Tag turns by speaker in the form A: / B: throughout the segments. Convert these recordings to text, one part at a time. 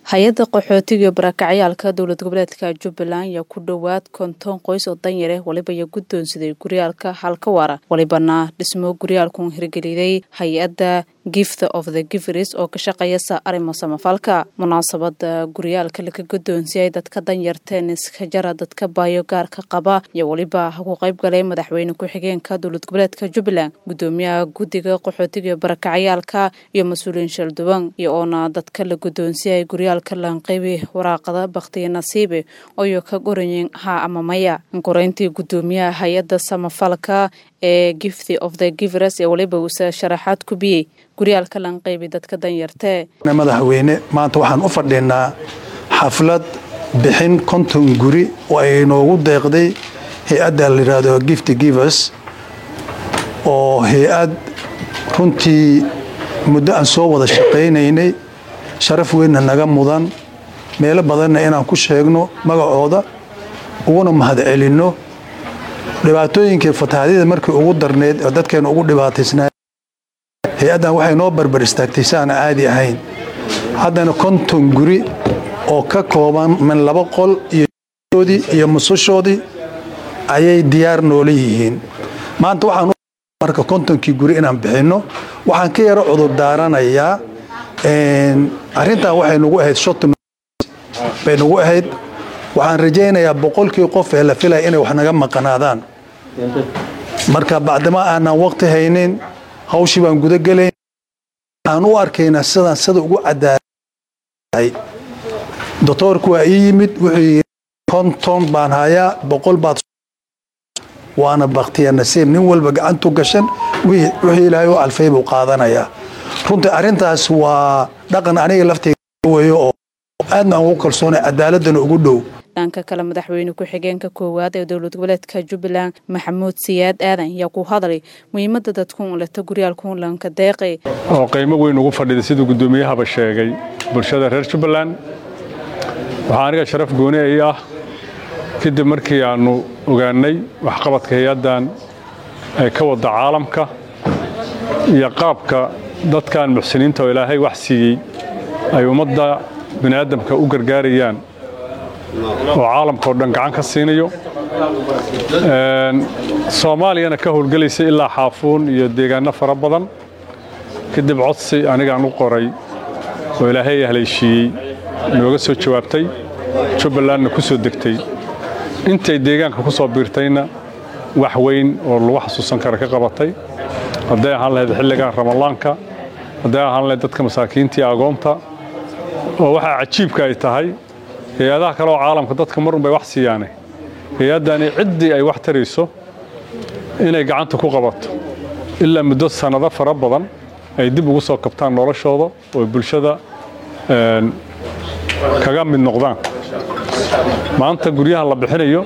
A: hay-adda qaxootiga iyo barakacayaalka dowlad goboleedka jubbaland ayaa ku dhowaad konton qoys oo danyare waliba iyo guddoonsiday guryaalka halka waara walibana dhismo guryaalkun hirgeliday hay-adda gift of the giveris oo ka shaqeeyasa arrimo samafalka munaasabada guryaalka laga guddoonsiyay dadka danyarteen iska jara dadka baayo gaarka qaba iyo weliba ku qayb galay madaxweyne ku-xigeenka dowlad goboleedka jubbaland guddoomiyaha guddiga qaxootiga iyo barakacayaalka iyo mas-uuliyiin shalduwan iyo oona dadka la guddoonsiyay guryaalka laanqeybi waraaqada bakhtiya nasiibe oyo ka gorayin ha ama maya koreyntii guddoomiyaha hay-adda samafalka ee gifty of the givers ee waliba uuse sharaxaad ku biyey guryaalka lanqeybi dadka danyartee
B: madaxweyne maanta waxaan u fadhinaa xaflad bixin konton guri oo ay noogu deeqday hay-adda la yidhaahdo gifty givers oo hay-ad runtii muddo aan soo wada shaqaynaynay sharaf weynna naga mudan meelo badanna inaan ku sheegno magacooda uguna mahadcelinno dhibaatooyinkii fatahaadyada markii ugu darneyd oo dadkeena ugu dhibaataysnaa hay-addan waxay noo barbar istaagtay si aan caadi ahayn haddana konton guri oo ka kooban min laba qol iyoodii iyo musushoodii ayay diyaar noola yihiin maanta waxaan marka kontonkii guri inaan bixinno waxaan ka yaro cudur daaranayaa arrintan waxay nagu ahayd shot bay nagu ahayd waxaan rajaynayaa boqolkii qof ee la filaya inay wax naga maqanaadaan marka bacdama aanan waqti haynin hawshii baan gudagelayn waxaan u arkaynaa sidaan sida ugu cadaalay doctoorku waa ii yimid wuxuu yidhi konton baan hayaa boqol baad waana bakhtiya nasiib nin walba gacantu gashan wixii ilaahay u alfay buu qaadanayaa runtii arrintaas waa dhaqan aniga lafteyga weeyo oo aadna aan ugu kalsoonay cadaaladana ugu dhow
A: dhanka kale madaxweyne ku-xigeenka koowaad ee dowlad goboleedka jubbaland maxamuud siyaad aadan ayaa ku hadlay muhiimada dadkun leta guryaalkun lanka deeqe
C: oo qiimo weyn ugu fadhida siduu guddoomiyahaba sheegay bulshada reer jubbaland waxaa aniga sharaf gooni ay ah kadib markii aannu ogaannay waxqabadka hay-addan ee ka wadda caalamka iyo qaabka dadkan muxsiniinta oo ilaahay wax siiyey ay ummadda bini'aadamka u gargaarayaan oo caalamka oo dhan gacan ka siinayo soomaaliyana ka howlgelaysa ilaa xaafuun iyo deegaanno fara badan kadib codsi anigaan u qoray oo ilaahay haleyshiiyey nooga soo jawaabtay jubbalandna ku soo degtay intay deegaanka ku soo biirtayna wax weyn oo lagu xasuusan kara ka qabatay hadday ahaan lahayd xilligan ramadaanka hadday ahaan lahayd dadka masaakiinta iyo agoonta oo waxaa cajiibka ay tahay hay-adaha kale oo caalamka dadka marun bay wax siiyaane hay-addani ciddii ay wax tarayso inay gacanta ku qabato ilaa muddo sannado fara badan ay dib ugu soo kabtaan noloshooda oo bulshada kaga mid noqdaan maanta guryaha la bixinayo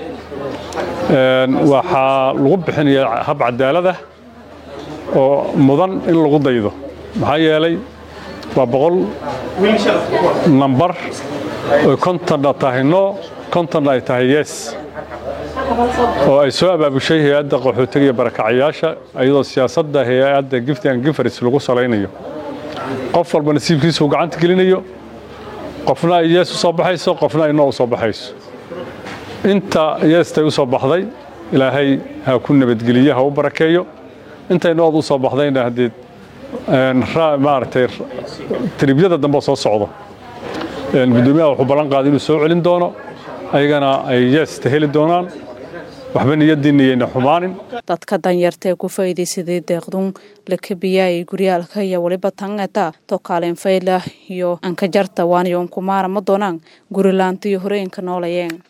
C: waxaa lagu bixinayaa hab cadaalad ah oo mudan in lagu daydo maxaa yeelay waa boqol nambar oy kontonna tahay no kontonna ay tahay yes oo ay soo abaabushay hay-adda qaxootiga iyo barakacayaasha iyadoo siyaasadda hay-adda gifty and gifaris lagu salaynayo qof walba nasiibkiisa uu gacanta gelinayo qofna ay yees u soo baxayso qofna ay noo u soo baxayso inta yeestay u soo baxday ilaahay ha ku nabadgeliye ha u barakeeyo intay nood u soo baxdayna haddee maaragtay tiribyada dambe soo socdo guddoomiyaha wuxuu ballan qaaday inuu soo celin doono ayagana ay yeesta heli doonaan waxba niyadiinna yayna xumaanin
A: dadka danyartaee ku faa'iidaysaday deeqdun lakabiyaayay guryaalka iyo weliba tangeta tokaaleen faylah iyo ankajarta waaniyo unkumaara ma doonaan gurilaanta iyo horooyinka noolayeen